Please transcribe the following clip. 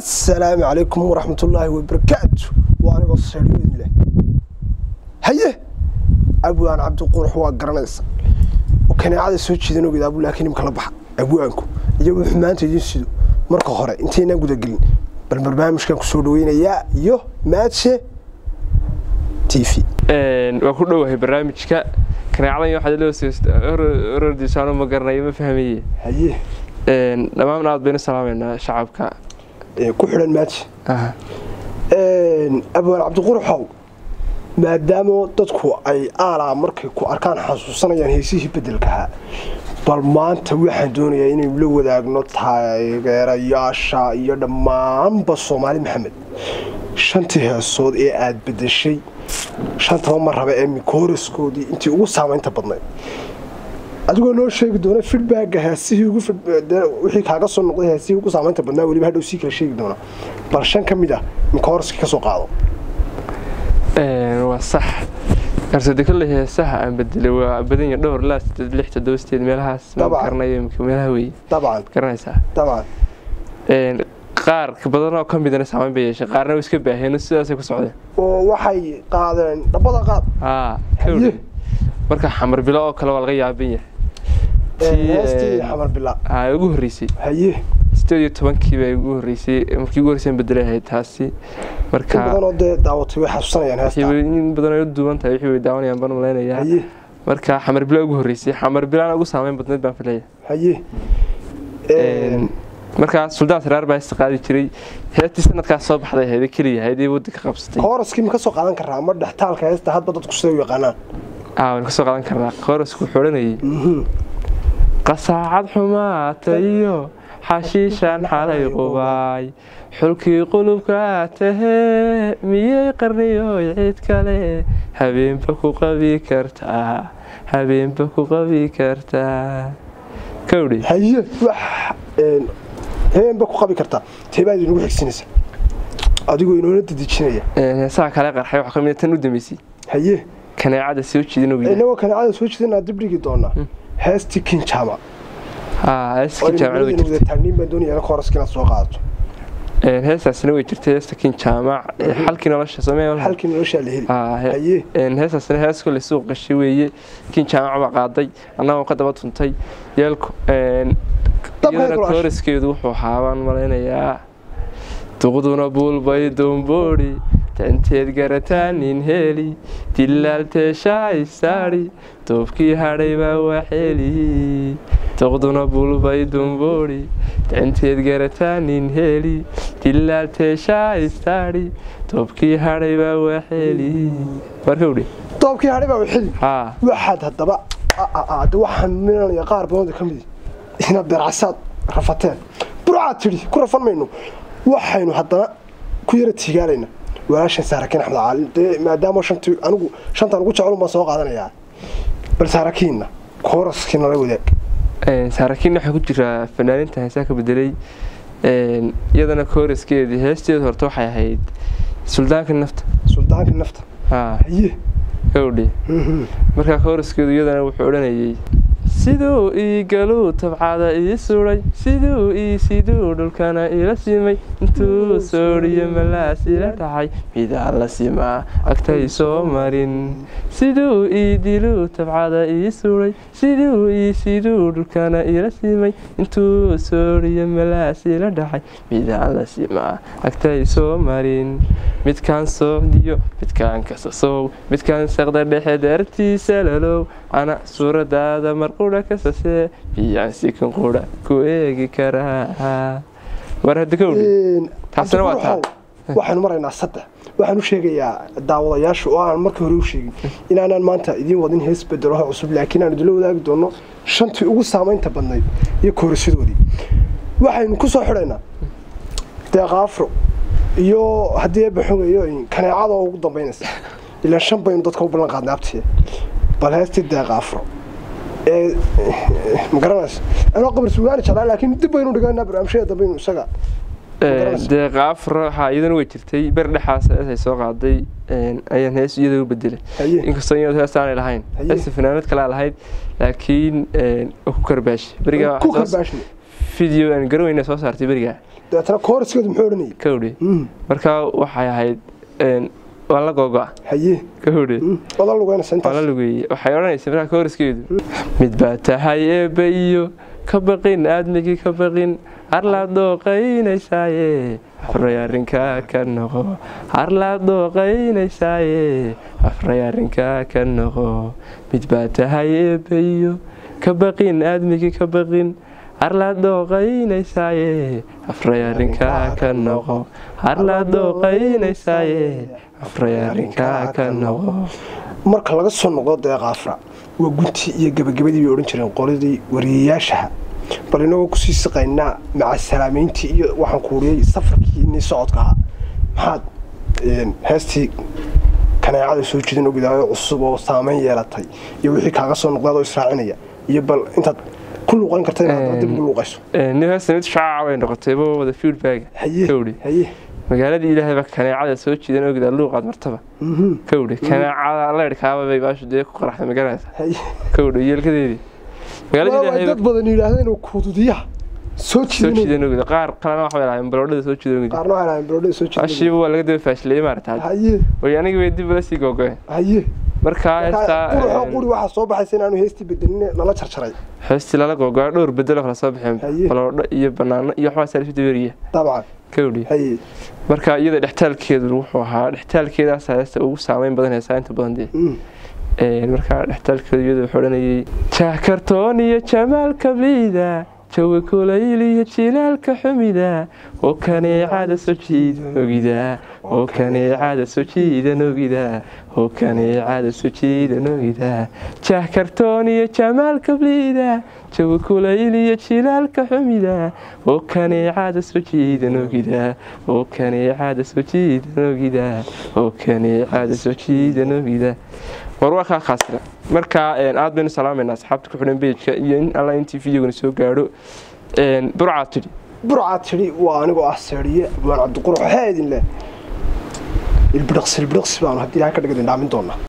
assalaamu calaykum waraxmatullaahi wabarakaatu waa anigoo seedhiyooyin leh haye abwaan cabdiqurux waa garanaysa oo kaneecada soo jeedan ogeed abu laakiin imka la baxa abwaanku iyo wuxuu maanta idiin sido marka hore intaynaan gudagelin bal barnaamijkan ku soo dhaweynayaa iyo maadshe t v waa ku dhowahay barnaamijka kaneecadan waxaad lorordiisaano ma garanayo ma fahmaye haye dhammaan aad baynu salaameynaa shacabka ku xidhan maadshe abwaan cabdiquruxow maadaama dadku ay aalaa markay ku arkaan xasuusanayaan heesihii bedelkahaa bal maanta waxaan doonayaa inaynu la wadaagno taageerayaasha iyo dhammaanba soomaali maxamed shantii heesood ee aada bedeshay shantaba ma raba ee mikooriskoodii intii ugu saamaynta badnayd adigoo noo sheegi doona fidbaaga heesihii wixii kaaga soo noqday heesihii ugu saamaynta badnaa weliba hadhow sii kala sheegi doona bal shan ka mid ah mikooriskii ka soo qaado waa sax karsode kolley heesaha aan bedelay waa badanya dhowr ilaa sideed lix toddoba sideed meelahaas ma Dabcan. garanayo imika meelaha weeye dabcan garanaysaa dabcan qaar badan oo ka midana saamayn bay yeeshay qaarna way iska baaheen sidaasay ku socdeen oo waxay qaadeen dhabbada qaad haa Haye. kawdhe marka xamar bilo oo kale waa laga yaaban yahay Tii, heestii eh, xamar bila haa ugu horreysay haye sideed iyo tobankii bay ugu horreysay markii ugu horreysay aan bedelay ahayd taasi in marka badanoo dee daawatay way xasuusanayaan wixii heestaa way- in badan ay u duuban tahay wixii way daawanayaan baan malaynayaa haye marka xamar bilo ugu horreysay xamar bilaana ugu saameyn badnayd baan filaya haye markaa suldaan saraar baa heesta qaadi jiray heestii sanadkaas soo baxday ahayd keliya ahayd ee waddanka qabsatay kooraskii ma ka soo qaadan karaa ama dhextaalka heesta hadba dadku siday u yaqaanaan aa waan kasoo qaadan karnaa koorasku wuxuu odhanayay Mhm. qasaacad xumaata iyo xashiishaan xalay qubaay xulkii qulubka tahee miyay qarniyoy cid kale habeenba ku qabi kartaa habeenba ku qabi kartaa kawdhi haye wax een, habeenba ku qabi kartaa teebaad inagu xigsinaysa adigoo inoona dedejinaya heesaha kale qarxay waxaa kamid tan u dambeysay haye kaneecada soo jeedin ogeyd inagoo kaneecada soo jeedinaa dib dhigi doonaa heestii kinjaama haa heesta kin jaamacad way wada jirtay taagniin baan doonaya kooraska inaad soo qaadato heestaasina way jirtay heesta kin jaamac xalkii nolosha samee halkii noloshaa la heli haye heestaasina hees kole suuq gashay weeye kin jaamac baa qaaday annagoo ka daba tuntay yeelku Dabka iyadana kulaashay. kooriskeedu wuxuu ahaa baan malaynayaa duqduna buulbay doomboodhi tanteed garataanin heli dilaalteeshaa isaadhi doobkii hadhay baa waxeli duqduna buulbay doomboodhi tanteed garataanin heli dilaalteeshaa isaadhi doobkii hadhay baa waxeli markawdhi doobkii hadhay baa xili haa waxaad haddaba de waxaan milanaya qaar badan ka mid inaad beercasaad rafateen burcaad tidhi ku rafan mayno waxaynu haddana ku yara tiigaalayna walaashan saarakiin axmed caalin dee maadaama shantii anigu shantaan ugu jeclun baan soo qaadanayaa bal saarakiinna kooraskii nala wadaag saarakiin waxaa ku jira fanaaninta heesaa ka bedelay iyadana kooraskeedii heesteedu horta waxay ahayd suldaanka nafta suldaanka nafta haa haye gawdhi Mhm. markaa kooraskeedu iyadana wuxuu odhanayay siduu ii galuu tabcada ii suday siduu ii siduu dhulkana ila simay intuu soodhiyo malaas ila dhacay midaa la simaa agtay soo marin siduu ii diluu tabcada ii suday siduu ii siduu dhulkana ila simay intuu soodhiyo malaas ila dhacay midaa la simaa agtay soo marin midkaan soocdiyo midkaan kasasow midkaan saqda dhexe daartiisa lalow ana suuradaada marqudha kasasee biyaan sikan qudha ku eegi karaa war hadda ka odhi Een, Taasina waa taa. Cabdiqurxow, waxaanu maraynaa saddex waxaan u sheegayaa daawadayaasha oo aan markii hore u sheegin inaanaan maanta idiin wadin hees bedelaho cusub laakiin aan idinla wadaagi doono shantii ugu saamaynta badnayd iyo koorasyadoodii waxaynu ku soo xidhaynaa deeqaafro iyo haddii eebba xogayo kaneecada oo ugu dambaynaysa ilaa shan baynu dadka u ballan qaadnay abtiya bal heestii deeqaafro ee ma garanaysa anoo qabar sugaani jeclaa laakiin dib baynu dhiganaa barnaamijyada dambaynu isaga garanaysa. deeqa afra haa iyadana way jirtay ber dhexaas heesay soo qaaday ayaan hees iyada u bedelay haye inkastoo iyadu hees aanay lahayn Haye. heesta fanaanad kale aan lahayd laakiin waa ku karbaashi berigaa ku waxay soo- karbaashne video aan garaweyna soo saartay berigaa dabeetana kooriskeedu muxuu odhanayay kawdhe Mm, markaa waxay ahayd een, waa la googo'a haye kawdhe Mm, wada lugeynaysa waa la intaas lugeeyey waxay odhanaysa markaa kooriskeedu mid baa tahay eebba iyo ka baqin aadmigii ka baqin harlaad dooqaynaysaaye afray arrinkaa ka noqo harlaad dooqaynaysaaye afray arrinkaa ka noqo mid baa tahay eebba iyo ka baqin aadmigii ka baqin harlaad dooqaynaysaaye afray arrinkaa ka noqo harlaad dooqaynaysaaye afray arrinkaa ka noqo marka laga soo noqdo deeqa afra waa guntii iyo gabagabadii bay odhan jireen qoladii wariyayaashaha bal inagoo kusii siqaynaa maca salaamayntii iyo waxaan kuuriyey safarkii inii socodka ahaa maxaad een, heestii kaneecada soo jeedin ogidaayo cusub oo saameyn yeelatay iyo wixii kaaga soo noqdaad oo israacinaya iyo bal intaad ku luuqayn karta inaad haddana dib ugu luuqayso nihaasa mid shaaca bay noqotay bo wada feedback haye kawdhi haye magaaladii ilaahay baa kaneecada soo jiidan ogida luuqaad martaba mhm, kawdhi kaneecada leedhkaaba bay baashu dee ku qaraxday magaranaysa haye kawdhi yeelkadeedii magaaladii waa ilaahay dad baa badan yidhaahdeen kududiyaha soo soo jiidanay jiidan ogida qaar kalena waxbay lahayn baloodhada soo jiidan ogida qaarna waxay lahayn baroodhada soo jiidanay ashiiba waa laga daba faashileyey maarata haye way anigi bay dib ula sii googoeen haye markaa quruxoo heestaa quri waxaa soo baxaysa inaanu heestii bedelin nala jarjaray heestii lala googoa dhowr bedelo kala soo baxeen Haye. baloodho iyo banaano iyo waxbaa saalisu daberiya dabcan kawdhi haye marka iyada dhextaalkeedu wuxuu ahaa dhextaalkeedaas heesta ugu saameyn badan heesaa inta badan dee mm, Een, markaa dhextaalkeedu iyada wuxuu odhanayay jaakartoon iyo jamaalka bliida jawi kulayl iyo jilaalka xumida oo kaneecada soo jiidan ogida oo kaneecada soo jiidan ogida oo kaneecada soo jiidan ogida jaakartoon iyo jamaalka bliida jawi kulayl iyo jilaalka xumida oo kaneecada soo jiidan ogida oo kaneecada soo jiidan ogida oo kaneecada soo jiidan ogida war waa kaa khaasira marka een, aad baynu salaamayna asxaabta ku xidhan bejka iyo in alla intii videogana soo gaadho Een, burcaad tidhi burcaa tidhi waa anigoo ah seeriye abwaan cabdiqurux waxaa idin leh ilbidhaqsi ilbidhaqsi baanu haddii ilahay ka dhigadin dhaamin doonaa